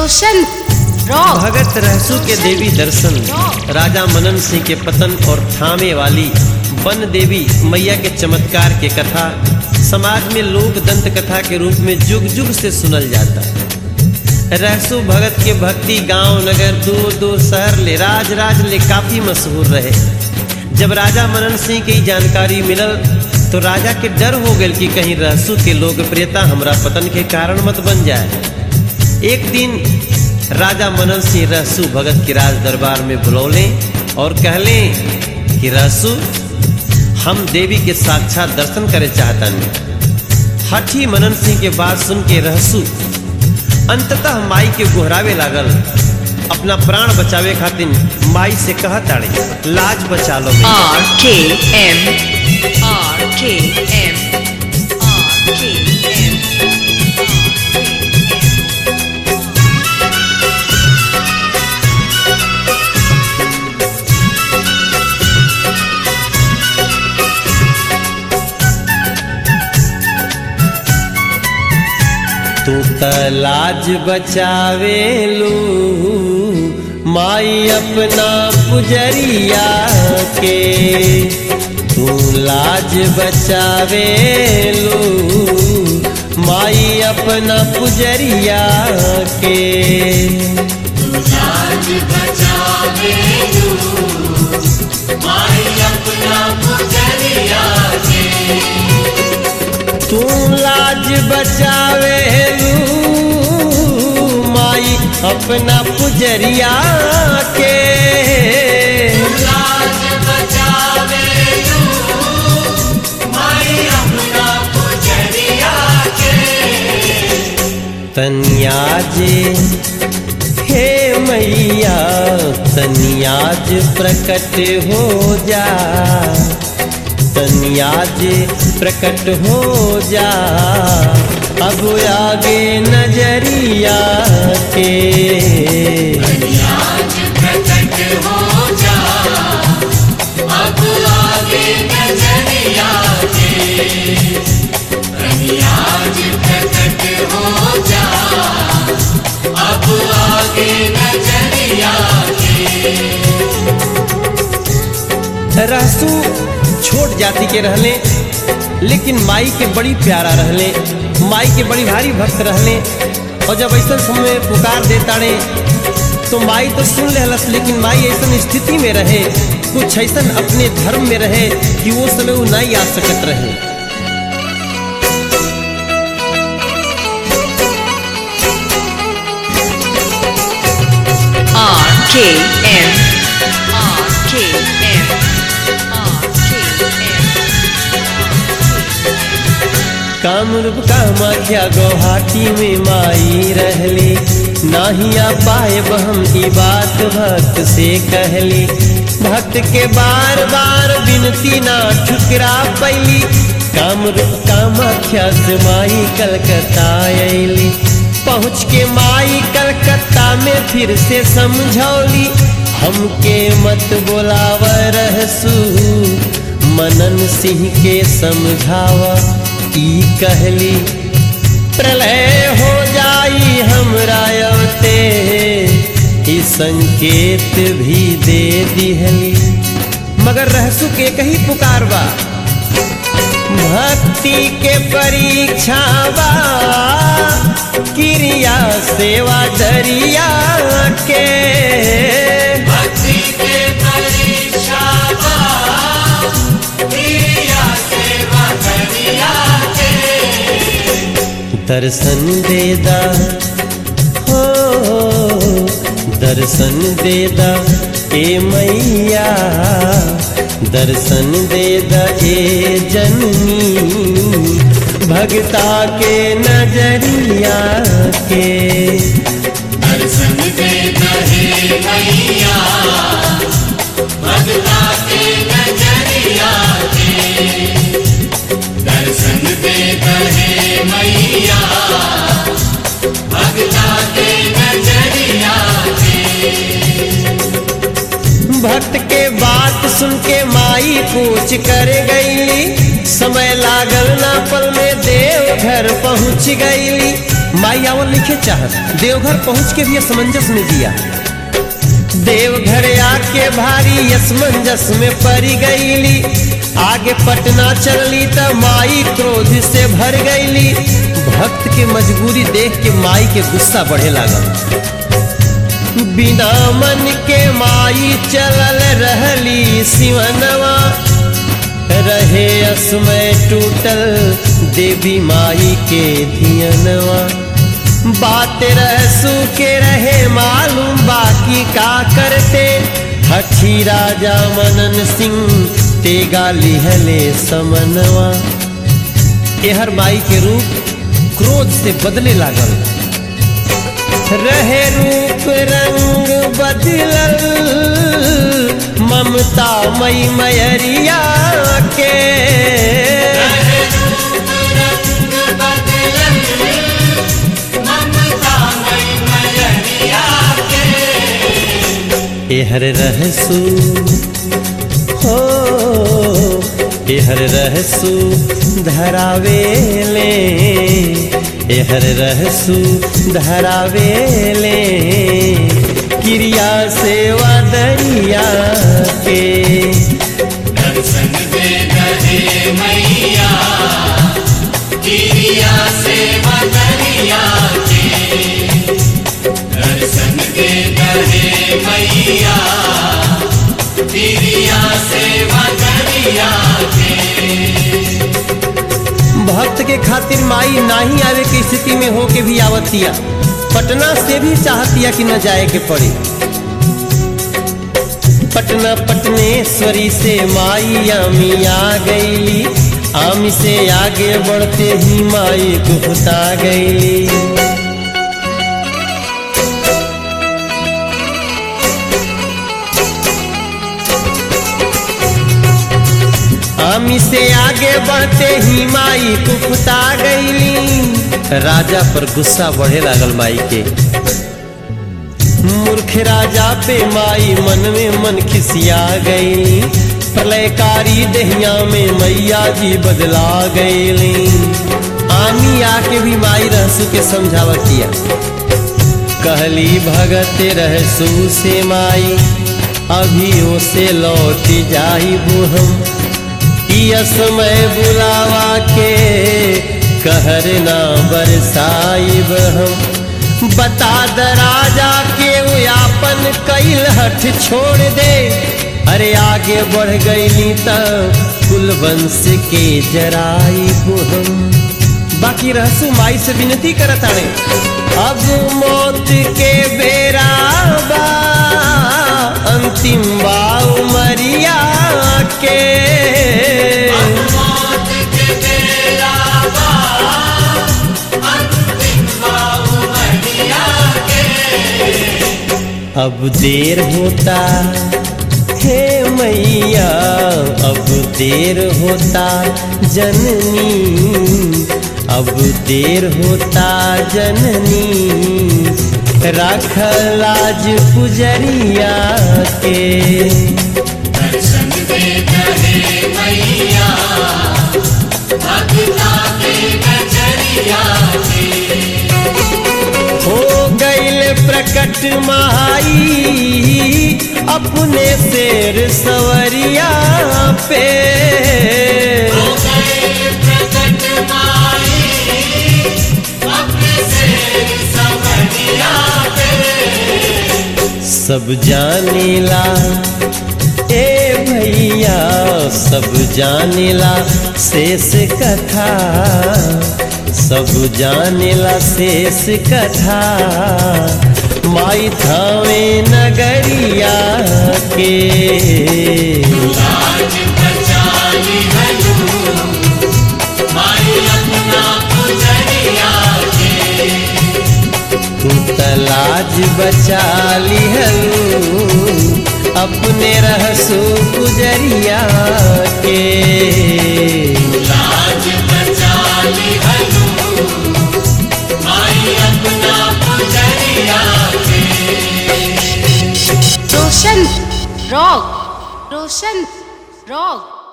रोशन rock भगत रहसु के देवी दर्शन राजा मनन सिंह के पतन और थामे वाली वन देवी मैया के चमत्कार के कथा समाज में लोक दंत कथा के रूप में जुग जुग से सुनल जाता रहसु भगत के भक्ति गांव नगर दूर दूर शहर ले राज राज ले काफी मशहूर रहे जब राजा मनन सिंह की जानकारी मिलल तो राजा के डर हो गल कि कहीं रहसु के लोकप्रियता हमरा पतन के कारण मत बन जाए एक दिन राजा मनन सिंह रहसु भगत के राज दरबार में बुलौले और कहले कि रहसु हम देवी के साक्षात दर्शन करे चाहतन हठी मनन सिंह के बात सुन के रहसु अंततः माई के गोहरावे लागल अपना प्राण बचावे खातिर माई से कह ताड़े लाज बचा लो मैया। R K M R K M R K M तू त लाज बचावे लू माई अपना पुजरिया के तू लाज बचावे लू माई अपना पुजरिया के तू लाज बचावे लू माई अपना पुजरिया के तनियाज हे मैया तनियाज प्रकट हो जा तनियाज प्रकट हो जा अब आगे नजरिया के रहसू छोट जाति के रहले लेकिन माई के बड़ी प्यारा रहले माई के बड़ी भारी भक्त रहले और जब ऐसा समय पुकार देताड़े तो माई तो सुन लेहलस लेकिन माई ऐसा स्थिति में रहे कुछ ऐसा अपने धर्म में रहे कि वो समय वो नहीं आ सकत रहे R K M R K M R K M Kamrup Kamakhya Guwahati में माई रहली नाहिया पाए हम ई बात भक्त से कहली भक्त के बार बार विनती ना ठुकरा पैली कामरूप कामाख्या से माई कलकत्ता अली पहुँच के माई कलकत्ता में फिर से समझौली हमके मत बोलाव रहसू मनन सिंह के समझावा ई कहली प्रलय हो जाई हमरा अवते ई संकेत भी दे दिहली मगर रहसु के कही पुकार बा भक्ति के परीक्षा बा क्रिया सेवा दरिया के दर्शन देदा हो दर्शन देदा ए मैया दर्शन देदा ए जननी भगता के नजरिया के दर्शन दे दहे मैया भगता के नजरिया के दर्शन दे दहे मैया भगता के नजरिया के भक्त के बात सुन के माई पूछ कर गईली समय लागल ना पल में देव घर पहुँच गईली माई आवल लिखे चाहत देवघर पहुंच के भी असमंजस में जिया देवघर आके भारी असमंजस में पड़ी गईली आगे पटना चलली त माई क्रोध से भर गईली भक्त के मजबूरी देख के माई के गुस्सा बढ़े लागल बिना मन के माई चलल रहली सिवनवा रहे असमय टूटल देवी माई के धियनवा बात रहसू के रहे मालूम बाकी का करते हठी राजा मनन सिंह तेगा लिहले समनवा एहर माई के रूप क्रोध से बदले लागल रहे रूप रंग बदलल ममता मई मयरिया के रहे रूप रंग बदलन ममता मई मयरिया के एहर रहसू हो एहर रहसू धरावेले एहर रहसू धरावेले क्रिया सेवा दरिया के दर्शन दे रहे मैया गिरिया से बदरिया के दर्शन दे रहे मैया गिरिया से बदरिया के भक्त के खातिर माई नाही आवे के स्थिति में हो के भी आवतिया पटना से भी चाहतिया कि न जाए के पड़े पटना पटनेश्वरी से माई आमी आ गईली आमी से आगे बढ़ते ही माई गुप्ता गईली आमी से आगे बढ़ते ही माई कुपता गईली राजा पर गुस्सा बढ़े लागल माई के मूर्ख राजा पे माई मन में मन खिसिया गईली प्रलयकारी दहिया में मैया जी बदला गईली आमी आके भी माई रहसू के समझावतिया कहली भगत रहसू से माई अभी से लौट जाई हम इया समय बुलावा के कहर ना बरसाइब हम बता द राजा के वो आपन कैल हठ छोड़ दे अरे आगे बढ़ गईली त कुलवंश के जराइब हम बाकी रहसु माई से विनती करत आड़े अब मौत के बेरा बा अंतिम बा उमरिया के मौत के बेला बा अंतिम बाबू मरिया के अब देर होता हे मैया अब देर होता जननी अब देर होता जननी राख लाज पुजरिया के दर्शन दे रहे मैया भक्ता के नजरिया के हो गईल प्रकट माई अपने शेर सवरिया पे हो गए प्रकट माई अपने से समरिया पे सब जानेला ए भैया सब जानेला शेष कथा सब जानेला शेष कथा माई थावे नगरिया के लाज बचाली हलू माई अपना पुजरिया के तू तलाज बचा लिहलू अपने रहसू गुजरिया के लाज बचाली हलू माई अपना पुजरिया के रोशन रॉक रोशन रॉक